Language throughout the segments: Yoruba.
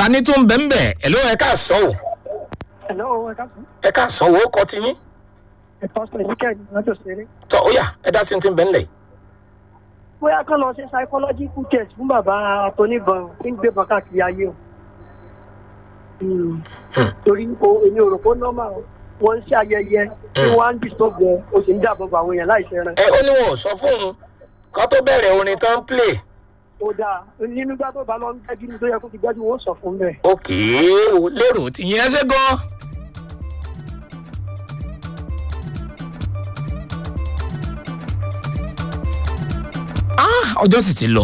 ta ni tún bẹ́ẹ̀ bẹ́ẹ̀ ẹ̀ ló ẹ ká sọ o Hello, ẹ káàsán. ẹ ká sọ o kọ́ ti yín Ẹ pásítọ̀ Ezekiel lọ́jọ́ ṣeré. tọ́ ó yà ẹ dá sí ti ń bẹ́ẹ̀ ńlẹ̀ Bóyá kán lọ ṣe psychological test fún bàbá Tóníbọn tí ń gbébọn káàkiri ayé o. Hmm. Hmm. Torí o èmi ò rò pé nọ́mà o. Wọ́n ń ṣe ayẹyẹ tí Hmm. wọ́n á ń disturb ẹ o sì ń dáàbò bo àwọn èèyàn láì ṣẹran. ẹ ó ní wọn ò sọ fún un kó tó bẹ̀rẹ̀ orin tán play Ó dáa nínú gbá tó bá lọ ń gbẹ́jú ní tó yẹ kó ti gbẹ́jú wọn ó sọ fún bẹ́ẹ̀. òkè o lérò tí yẹn ṣe gan. Ah, ọjọ́ sì ti lọ.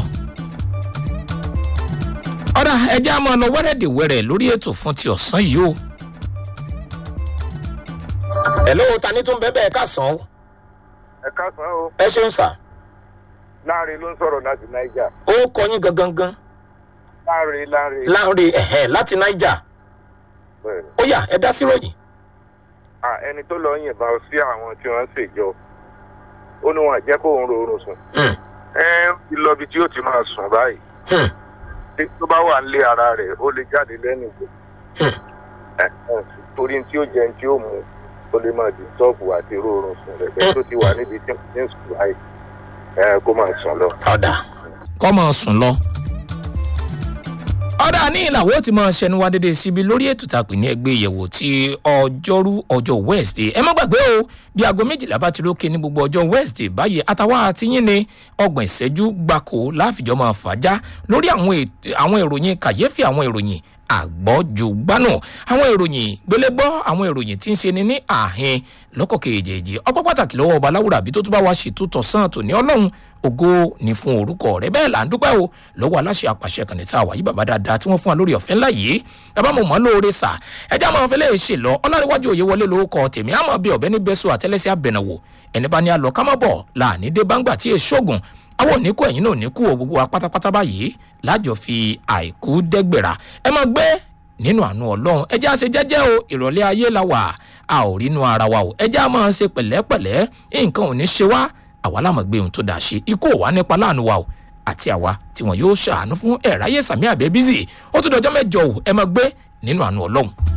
ọ̀dà ẹjẹ́ a máa lọ wẹ́rẹ́dẹ̀wẹ́rẹ́ lórí ètò fún ti ọ̀sán yìí o. hello ta ni tún bẹ́ẹ̀ bẹ́ẹ̀ ká sàn ó. ẹ káàsán o ẹ ṣeun sà láàrin ló ń sọ̀rọ̀ láti niger ó kọ yín gangan gan láàrin láàrin láàrin ẹ̀hẹ́ láti niger bẹ́ẹ̀ ó yà ẹ dá sí ròyìn. à ẹni tó lọ yìnbọn sí àwọn tí wọ́n ń ṣèjọ ó ní wọn jẹ́ kó òun rọrùn sùn Hmm, ẹ ń fi lọ ibi tí ó ti máa sùn báyìí hmm, tí tó bá wà nílé ara rẹ̀ ó lè jáde lẹ́nu ìgbò hmm. ẹ ẹ torí tí ó jẹ tí ó mu ó lè máa di tọ́ọ̀bù àti rọrùn sùn rẹ̀ bẹ́ẹ̀ tó ti wà níbi tí ó ti ń sùn báyìí ẹ kó máa sùn lọ. ọ̀dà kọ́ máa sùn lọ. ọ̀dà ní ìlàwọ́ ti máa ṣẹnu wá dédé síbi lórí ètò tàpé ní ẹgbẹ́ ìyẹ̀wò ti ọjọ́rú ọjọ́ wednesday ẹ má gbàgbé o bí aago méjìlá bá ti rókè ní gbogbo ọjọ́ wednesday báyìí àtàwọn àtìyìn ni ọgbọ̀n ìṣẹ́jú gbáko láfìjọ́ máa fàájà lórí àwọn ètò- àwọn ìròyìn kàyéfì àwọn ìròyìn àgbọ́jùgbánù àwọn ìròyìn gbélégbọ́ àwọn ìròyìn tí ń ṣe ni ní àhín lọ́kọ̀ kejì ọpọ́ pàtàkì lọ́wọ́ ọba láwùrà bí tó tún bá wá ṣètò tọ̀sán tòní ọlọ́run ògo ní fún orúkọ rẹ bẹ́ẹ̀ là ń dúpẹ́ o lọ́wọ́ aláṣẹ àpàṣẹ kan ní tá a wà yí bàbá dáadáa tí wọ́n fún wa lórí ọ̀fẹ́ ńlá yìí bàbá mo mọ̀ ọ́ lóore sà ẹjẹ́ àwọn afẹ́lẹ́ ṣe lọ ọlárẹ̀wájú òye wọlé lórúkọ tèmi àmọ́ bí ọ̀bẹ ní bẹ́sọ̀ àtẹ́lẹsẹ̀ àbẹ̀nàwò ẹni bá ní alọ́ ká má bọ̀ láàní dé báńgbà tí èso ògùn àwọn òníkù ẹ̀yìn náà òníkù ò gbogbo wa pátápátá báyìí lájọ fi àìkú dẹ́gbẹ̀rà ẹ máa gbé nínú àánú ọlọ́run ẹjẹ́ àṣẹ jẹ́jẹ́ o ìrọ̀lẹ́ ayé la wà a ò rínú ara wa o ẹjẹ́ a máa ṣe pẹ̀lẹ́pẹ̀lẹ́ nǹkan ò ní ṣe wá àwa lámọ̀ gbé ohun tó dáa ṣe ikú ò wá nípa láàánú wa o àti àwa tí wọn yóò ṣàánú fún ẹ̀ráyè sàmì àbẹ́bísì ó tún dọjọ́ mẹ́jọ o ẹ máa gbé nínú àánú ọlọ́run.